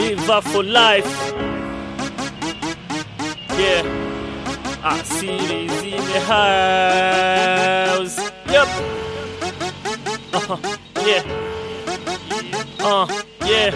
Live for life. Yeah. Ah, cities in the house. Yep. Uh-huh. Yeah. Uh, yeah.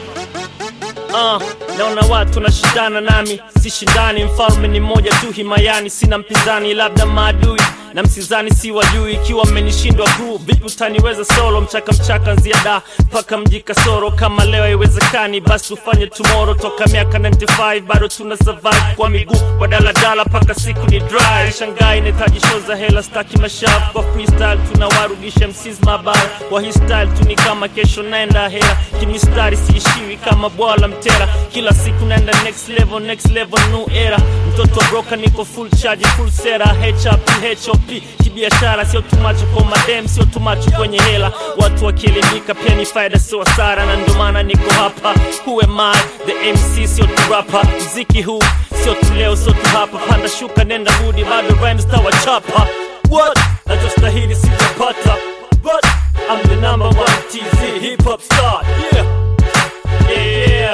Uh, naona watu nashindana nami, sishindani, mfalme ni mmoja tu himayani, sina mpinzani, labda maadui na msizani si wajui, ikiwa mmenishindwa group, vipi utaniweza solo? Mchaka mchaka ziada mpaka mji kasoro, kama leo haiwezekani, basi tufanye tomorrow. Toka miaka 95 bado tuna survive kwa miguu, kwa daladala mpaka siku ni dry. Shanghai inahitaji show za hela, staki mashafu kwa freestyle, tunawarudisha MCs mabara kwa hii style tu ni kama kesho naenda hera, kimistari siishiwi kama bwala mtera, kila siku naenda next level, next level, new era. Mtoto wa broka niko full charge, full sera, HRP, HOP kibiashara, sio tumacho kwa madem, sio tumacho kwenye hela. Watu wakielimika pia ni faida, sio hasara, na ndio maana niko hapa. Who am I? The MC, sio tu rapper. Mziki huu sio tu leo, sio tu hapa. Panda shuka, nenda rudi, bado rhymes tawachapa. What? Nachostahili sijapata, but I'm the number one TZ hip hop star. Yeah, yeah.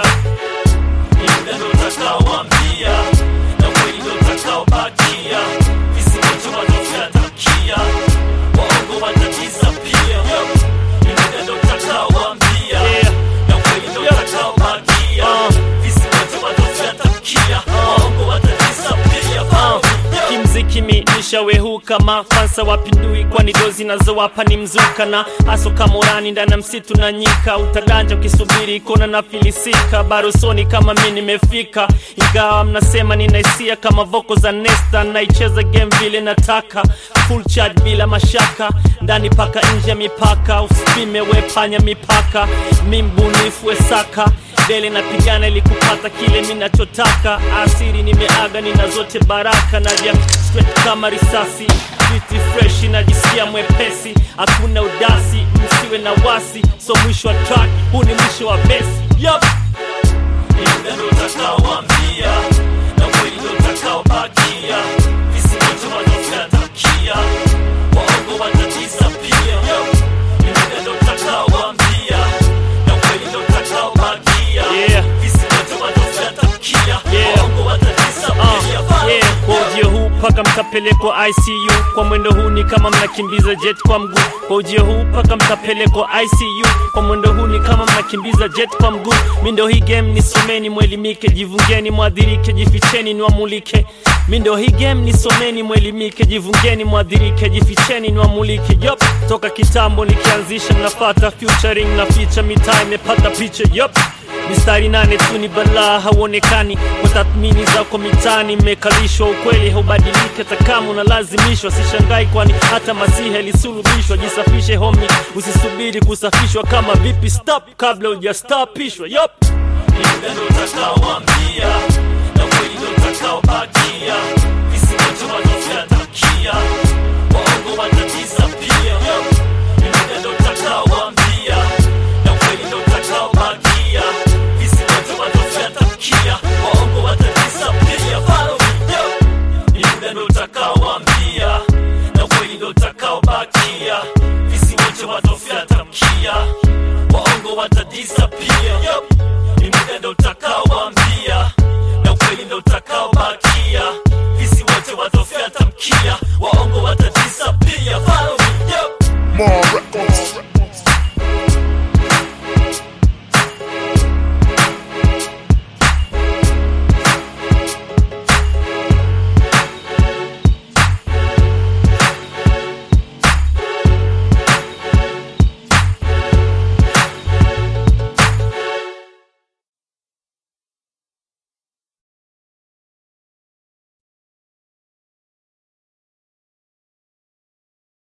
Muda ndo utakaoambia na kweli ndo utakaobakia, visivyocho watafyatakia, waongo watadisapia. Muda ndo utakaoambia na kweli ndo utakaobakia, visivyocho watafyatakia, waongo watadisapia. Kimziki mi nishawehu kama fansa wapindui, kwani dozi nazowapa ni mzuka na aso kamorani ndani ya msitu na nyika, utaganja ukisubiri kona na filisika, barusoni kama mi nimefika, ingawa mnasema nina hisia kama voko za Nesta, naicheza game vile nataka, full charge bila mashaka, ndani paka nje ya mipaka, usipime wepanya mipaka, mi mbunifu wesaka dele napigana ili kupata kile minachotaka. Asiri nimeaga, nina zote baraka, naja straight kama risasi, viti fresh, najisikia mwepesi, hakuna udasi, msiwe na wasi, so mwisho wa track, huu ni mwisho wa besi. Yup. Muda ndo utakaoambia na kweli ndo utakaobakia, visivyocho watafyatakia, waongo watadisapia. Muda ndo utakaoambia na kweli ndo utakaobakia, visivyocho watafyatakia, waongo watadisapia. Yeah, kwa ujio huu mpaka mtapelekwa ICU. Kwa mwendo huu ni kama mnakimbiza jet kwa mguu. Kwa ujio huu mpaka mtapelekwa ICU. Kwa mwendo huu ni kama mnakimbiza jet kwa mguu. Mi ndo hii game, nisomeni mwelimike, jivungeni mwadhirike, jificheni niwamulike. Mi ndo hii game, nisomeni mwelimike, jivungeni mwadhirike, jificheni niwamulike. Yup, toka kitambo nikianzisha, mnafata featuring na feature, mitaa imepata picha. Yup, mistari nane tu ni balaa hauonekani kwa tathmini zako mitani mmekalishwa ukweli haubadiliki hata kama unalazimishwa sishangai kwani hata masiha ilisulubishwa jisafishe homi usisubiri kusafishwa kama vipi stop kabla hujastapishwa yop muda ndo utakaoambia na kweli ndo utakaobakia visivyocho watafyatakia waongo watadisapia muda ndo utakaoambia na kweli ndo utakaobakia visivyocho watafyatakia waongo watadisapia Follow me, yo. Ni muda ndo utakaoambia na kweli ndo utakaobakia visivyocho watafyatakia waongo watadisapia ni muda ndo utakaoambia na kweli ndo utakaobakia visi wote watofyata mkia waongo watadisapia Follow me, yo. More